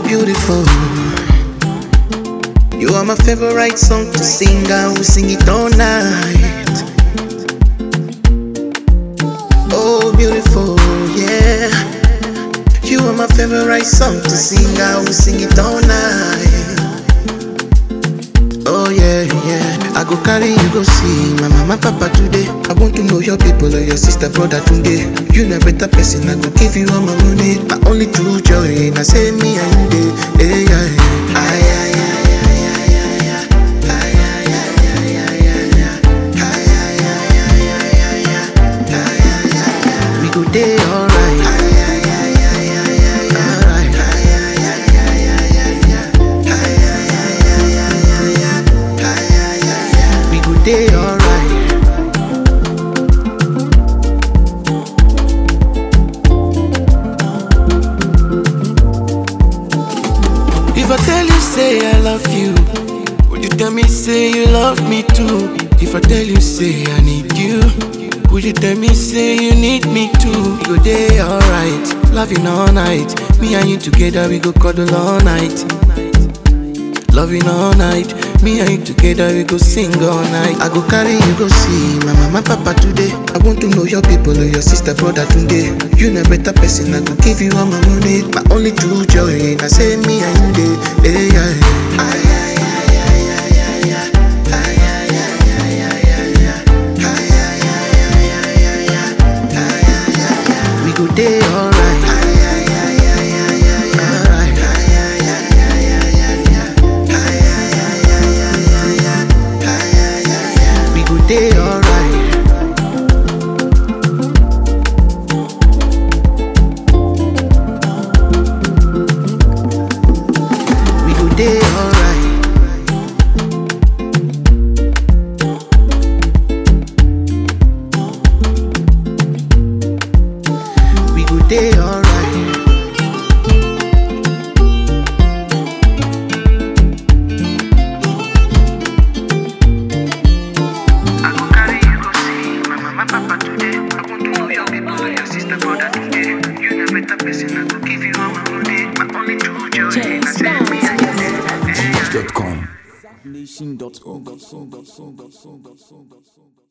beautiful. You are my favorite song to sing, I will sing it all night. Oh, beautiful, yeah. You are my favorite song to sing, I will sing it all night. Oh, yeah, yeah. I go carry you go see my mama, papa today. I want to know your people or your sister, brother today. You know better person, I go give you all my money. My only true joy, I say me and you, hey, yeah, yeah. Ay, ay, ay, ay, ay, ay, ay. Ay, ay, ay, ay, ay, ay, ay. Ay, ay, ay, ay, ay, ay, ay. Ay, ay, ay, ay. We go day alright. Ay, ay, ay, ay, ay, ay, ay. Alright. Ay, ay, ay, ay, ay, ay, ay. Ay, ay, ay, ay, ay, ay, ay. Ay, ay, ay, ay. We go day alright. If I tell you say I love you, would you tell me say you love me too? If I tell you say I need you, would you tell me say you need me too? You go day alright, loving all night. Me and you together we go cuddle all night. Loving all night, me and you together we go sing all night. I go carry you go see my mama, papa today. I want to know your people or your sister, brother today. You know better person, I go give you all my money. My only true joy, I say me and you day. Hey, yeah, yeah. Ay, ay, ay, ay, ay, ay, ay. Ay, ay, ay, ay, ay, ay, ay. Ay, ay, ay, ay, ay, ay, ay. Ay, ay, ay, ay. We go day alright. Ay, ay, ay, ay, ay, ay, ay. Alright. Ay, ay, ay, ay, ay, ay, ay. Ay, ay, ay, ay, ay, ay, ay. Ay, ay, ay, ay. We go day alright. We go day alright. We go day alright. I go carry you go see my mama, papa today. I want to know your people, your sister, brother today. You know better person, I go give you all my money. My only true joy, Jay I say me and you. Hey, yeah. Nation.org. Nation.org.